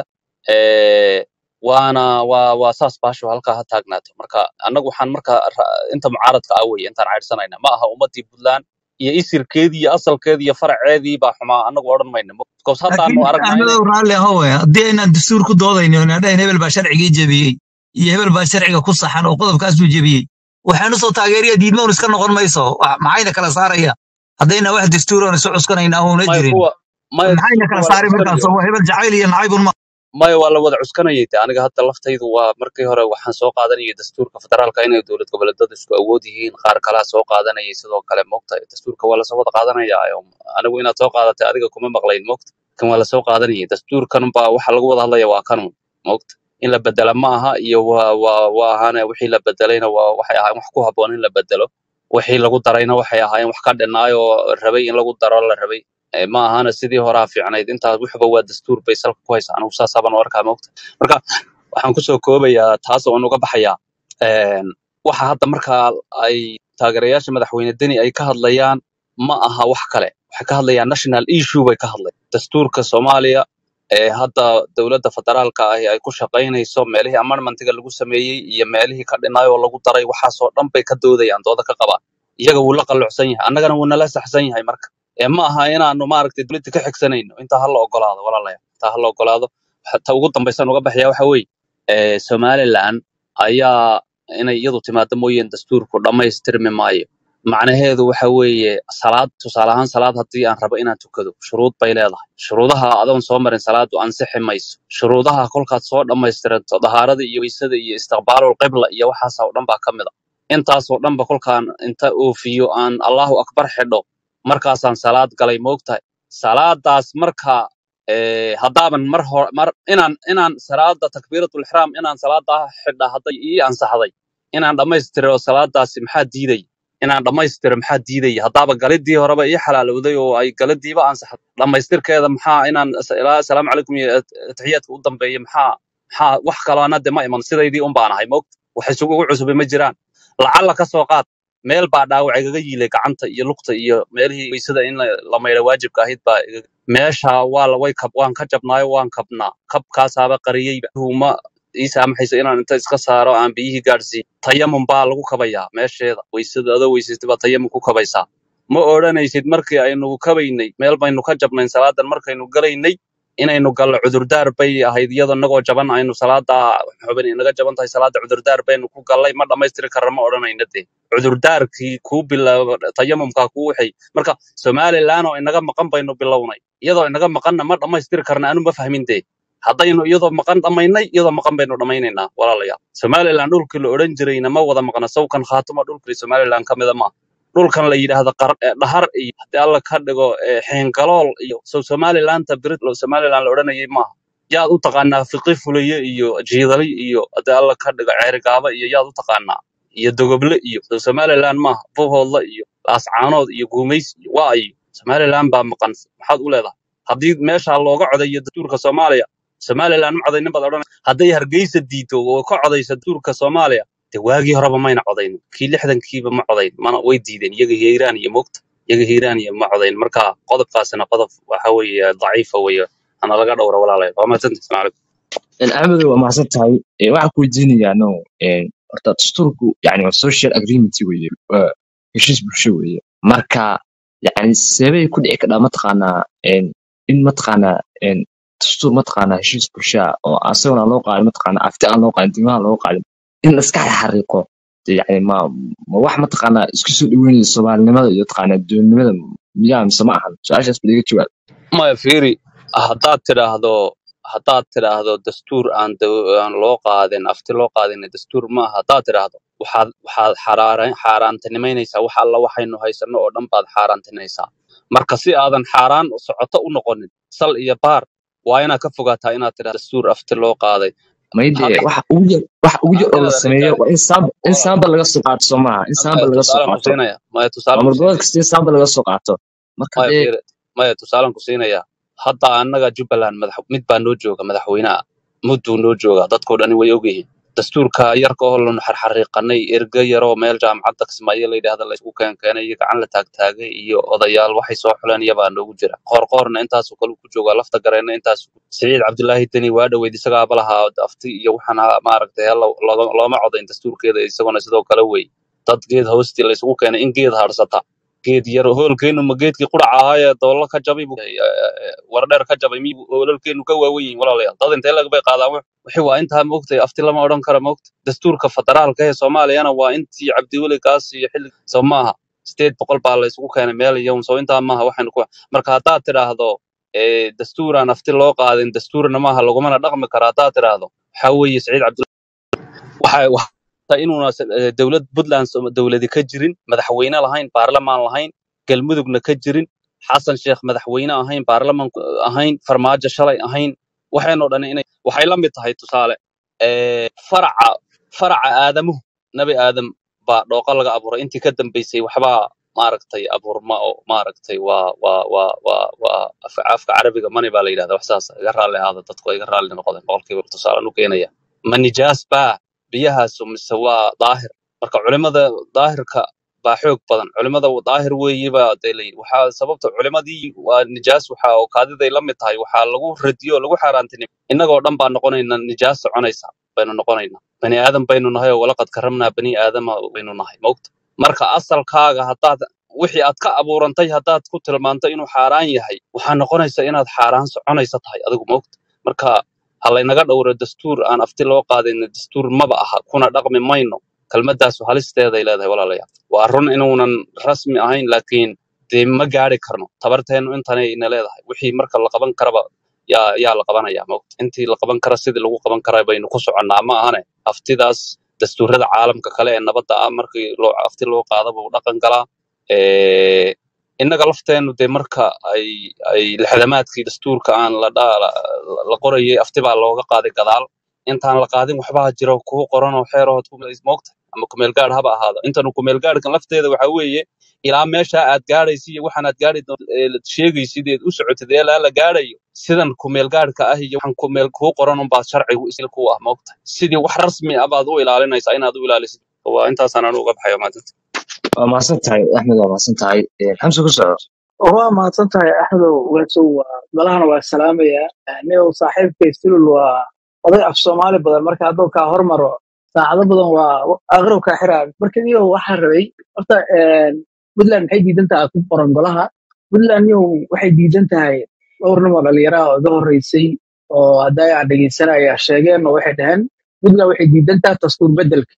ee waana waa waa saas baasho halkaa ha taagnaato marka annagu waxaan marka ra- inta mucaaradka ah weye intaan caydhsanayna ma aha ummadii puntland iyo isirkeedii iyo asalkeedii iyo faraceedii baa xumaa annagu odhan mayno bcause haddaanu laakiin aragnaa inay axmedow raalli ahowe haddii aynaan dastuur ku doodayno oo dhahayn hebel baa sharcigii jebiyey iyo hebel baa sharciga ku saxan oo qodobkaasuu jebiyey waxaanu soo taageeriya diidmoon iska noqon mayso Wax- maxayna kala saaraya haddayna wax dastuur oon isu cuskanayna auna maya jirin kuwa maya maxayna kala dastuurka waa la saari markaas cuskanayo oo hebel jacayl iyo nacaybun ma maya waa la wada cuskanayay de aniga hadda laftaydu waa markii hore waxaan soo qaadanayay dastuurka federaalka inay dowlad goboleedyadu isku awood yihiin qaar kalaa soo qaadanayay sidoo kale mogta dastuurka waa lasoo wada qaadanaya anigu inaad soo qaadatay adiga kuma maqlayn mogta kan waa lasoo qaadanayay dastuurkan baa waxa lagu wada hadlaya waa kanun mogta in la bedela ma aha iyo waa waa waa ahaane wixii la bedelayna waa waxay ahaayeen wax ku habboon in la bedelo wixii lagu darayna waxay ahaayeen wax ka dhinnaay oo rabay in lagu daro la rabay Eh, ma ahana sidii horaa fiicnayd intaas wuxuba waa dastuur bay salka ku haysaa anigu saasaaban u arkaa mogta marka waxaan kusoo koobayaa taas oon uga baxayaa een, waxa hadda markaa ay taageerayaasha madaxweyne deni ay ka hadlayaan ma aha wax kale waxay ka hadlayaan national issue bay ka hadlayaan dastuurka soomaaliya ee hadda dowladda federaalka ahi ay ku shaqaynayso meelihii amendmentiga lagu sameeyey iyo meelihii ka dhinnaay oo lagu daray waxaasoo dhan bay ka doodayaan dooda ka qabaan iyaga wuu la qallucsan yahay annagana wuu nala saxsan yahay marka ee ma aha inaanu maaragtay dowladda ka xigsanayno intaa ha la ogolaado walaalayaal intaa ha la ogolaado ta ugu dambaysan uga baxaya waxa weeye ee somaliland ayaa inay iyadu timaado mooyeen dastuurku dhammaystirmi maayo macnaheedu waxa weeye salaad tusaale ahaan salaad haddii aan rabo inaan tukado shuruud bay leedahay shuruudaha adoon soo marin salaadu ansixi mayso shuruudaha kolkaad soo dhammaystiranto dahaarada iyo weysada iyo istiqbaalul qibla iyo waxaas oo dhan baa ka mid a intaasoo dhanba kolkaan inta oofiyo aan allahu akbar xidho markaasaan salaad galay moogtahay salaadaas marka eh, haddaaban mar hor mar inaan inaan salaada takbiiratul ixraam inaan salaada xidha hadday ii ansaxday inaan dhammaystiro salaadaasi maxaa diiday inaan dhammaystiro maxaa diidaya haddaaba galidii horeba ii xalaalowday oo ay galidiiba ansaxday dhammaystirkeeda maxaa inaan as- ilaa asalaamu calaykum iyo at- atixiyaadka u dambeeya maxaa maxaa wax kaloo anade ma iman sidaydii un baan ahay moogta wax isugu cusubay ma jiraan lacalla ka soo qaad meel baa dhaawac igaga yiilay gacanta iyo lugta iyo meelihii weysada in la la maydha waajibka ahayd baa iga- meesha waa la way kab waan ka jabnaayo waan kabnaa kabkaasaaba qariyeyba uma ii saamaxaysa inaan inta iska saaro aan biyihii gaadhsiiyo tayamum baa lagu kabayaa meesheeda weysada adoo weysatay baa tayamum ku kabaysaa ma odhanaysid markii aynu kabaynay meel baynu ka jabnayn salaadan markaynu galaynay inaynu gallo cudurdaar bay ahayd iyadoo inagoo jaban aynu salaada xubin inaga jaban tahay salaada cudurdaar baynu ku gallay ma dhammaystiri karra ma odhanayna dee cudurdaarkii kuu bilaaba tayamumkaa kuu waxay marka somalilan oo inaga maqan baynu bilownay iyadoo inaga maqanna ma dhammaystiri karna anu ma fahmin dee haddaynu iyadoo maqan dhammaynay iyadoo maqan baynu dhammaynaynaa walaalayaal somalilan dhulkii la odhan jirayna ma wada maqna sawkan khaatuma dhulkii somalilan ka mida maaha dhulkan la yidhaahdo qar- eh, dhahar iyo haddii alla ka dhigo eh, xeengalool iyo so somalilanta brit somalilan la odhanayay maaha yaad u taqaanaa fiqi fulaye iyo jiidali iyo haddii alla ka dhigo ceerigaaba iyo yaad u taqaanaa iyo dogoble iyo so somalilan maaha buhoodla iyo laascaanood iyo guumays iyo waa iyo somalilan baa maqan maxaad u leedahay haddii meesha looga codayo dastuurka soomaaliya somalilan ma codaynin baad odhanaysa hadday hargeysa diido oo ka codaysa dastuurka soomaaliya de waagii horeba mayna codayn kii lixdankiiba ma codayn mana way diideen iyaga hiiraan iyo mogta iyaga hiiraan iyo ma codayn marka qodobkaasina qodob waxa weeye daciifa weeye hana laga dhowra walaalayaal waa mahadsantihin salaam calaykum axmedow waa mahadsan tahay Eh, waxaan ku weydiinayaa no eh, horta dastuurku yani waa social agreement weeye waa heshiis bulsho weeye marka yani seebay ku dhici kadhaa mataqaanaa en, in mataqaanaa en, dastuur mataqaanaa heshiis bulsho ah oo asagona aan loo qaadin mataqaanaa afti aan loo qaadin diimaha loo qaadin in la iska xariiqo yani ma ma wax mataqaanaa isku soo dhaweynaya soomaalinimada iyo mataqaanaa doonimada miyaa mise ma ahan su-aashaas bal iga jawaab maya fiiri haddaad tidhaahdo haddaad tidhaahdo dastuur aan daw- aan loo qaadin afti loo qaadin dastuur ma aha haddaad tidhaahdo waxaad waxaad xaraara- xaaraantinimaynaysaa wax alla waxaynu haysanno oo dhan baad xaaraantinaysaa marka si aadan xaaraan socoto u noqonin sal iyo baar waa inaad ka fogaataa inaad tidhahdo dastuur afti loo qaaday mayde hadda waxa ugu yar waxa ugu yar oo la adeer sameeyo ninkaadi waa in saamba in walaal saamba laga soo qaato soo maaha in saamba maya laga soo tusaalan ku qaato siinaya maya tusaalan ku maamul goboleed siinaya kasta in saamba laga soo qaato marka maya dee fiiri maya tusaalan ku siinaya hadda annaga jubbaland madax mid baa noo jooga madaxweynaha mudduu noo jooga dadkoo dhani way ogyihiin dastuurka yarka oo lanu xarxariiqanay erge yaroo meel jaamacadda kismaayo la yidhaahda la isku keenkeenay iyo gacan la taagtaagay iyo odayaal waxay soo xuleen iyabaa noogu jira qoorqoorna intaasoo kale ku joogaa lafta gareenna intaas siciid cabdulaahi deni waa dhoweyd isagaaba lahaa afti iyo waxaana maaragtay hella looga- looma codayn dastuurkeeda isaguna sidoo kale wey dad geed hoostii la isugu keenay in geed harsata geed yar hoolkeenu ma geedkii quraca ahaa ee doolla ka jabay buu- eh, eh, wardheer ka jabay miyuu hoolalkeenu ka waawen yihiin walaalayaal dad intee lag bay qaadaan wax wixii waa intaa moogtay afti lama odhan karo moogta dastuurka federaalka ee soomaaliyana waa intii cabdiweli kaas iyo xilli soo maaha sideed boqol baa la isugu keenay meel iyo soo intaa maaha waxaynu ku marka haddaad tidhaahdo eh, dastuuraan afti loo qaadin dastuurna maaha lagumana dhaqmi karo haddaad tidhaahdo waxaa weeye saciid cabdi waxa waxa inuuna s- eh, dowlad puntland soo- dowladi ka jirin madaxweyne lahayn baarlamaan lahayn galmudugna ka jirin xasan sheekh madaxweyne ahayn baarlamaan ku- ahayn farmaajo shalay ahayn waxaynoo dhan inay waxay la mid tahay tusaale eh, faraca faraca aadamuhu nabi aadam baa dhooqa laga abuuray intii ka dambeysay waxbaa maaragtay abuurma oo maaragtay waa waa waa waa waa af- afka carabiga mani baa la yidhahda wax saas iga raalli ahaada dadku iga raalli noqdeen boqolkiiba tusaalan u keenaya ma nijaas baa biyahaasu mise waa daahir marka culimada daahirka baa xoog badan culimada daahir weeye baa dee la yidhi waxaa sababta culimadii waa nijaas waxa oo kaadiday la mid tahay waxaa lagu radiyo oo lagu xaaraantinimo innagoo dhan baa noqonayna nijaas soconaysa baynu noqonaynaa bani aadam baynu nahay oo walaqad karamnaa bani aadama baynu nahay mogta marka asalkaaga haddaad wixii aad ka abuurantay haddaad ku tilmaanto inuu xaaraan yahay waxaa noqonaysa inaad xaaraan soconaysa tahay adigu mogta marka ha laynaga dhowro dastuur aan afti loo qaadin dastuur maba aha kuna dhaqmi mayno kelmadaasu halisteeday leedahay walaalayaal waa run inuunan rasmi ahayn laakiin dee ma gaari karno tabarteennu intanay ina leedahay wixii marka la qaban karaba yaa yaa la qabanaya mogta intii la qaban kara sidii lagu qaban kara baynu ku soconnaa ma ahane aftidaas dastuurada caalamka kale ee nabadda ah markii loo afti loo qaado buu dhaqan galaa Eh, innaga lafteennu dee marka ay ay lixdamaadkii dastuurka aan la dha- la la qorayay afti baa looga qaaday gadaal intaan la qaadin waxbaa jira kuu qoran oo xeerahood ku moogta ama kumeel gaadh haba ahaado intanu kumeel gaadhkan lafteeda waxa weeye ilaa meesha aad gaadhaysa iyo waxaan aad gaadhi doon- ee la sheegaysid eed u socotid ee ilaa la gaadhayo sidan kumeel gaadhka ah iyo waxaan kumeel kuu qoran unbaa sharcigu isla ku ah moogta sidii wax rasmi ah baad u ilaalinaysaa inaad u ilaalisid waa intaasaan anu uga baxayo maadanta waa mahadsan tahay axmed waa mahadsan tahay xamse ku soco waa mahadsan tahay axmedow wesow waa galahana waa salaamaya niyow saaxiibkay sulul waa oday af soomaali badan marka hadduu kaa hormaro saacado badan waa aqrow kaa xiraa marka niyow waxaa rabay horta puntland maxay diidan tahay ku qoran golaha puntland niyow waxay diidan tahay dhowr nin oo dhalinyaraha oo iga horreysay oo hadday aan dhegeysanaya sheegeen oo waxay dhaheen puntland waxay diidan tahay dastuur bedelka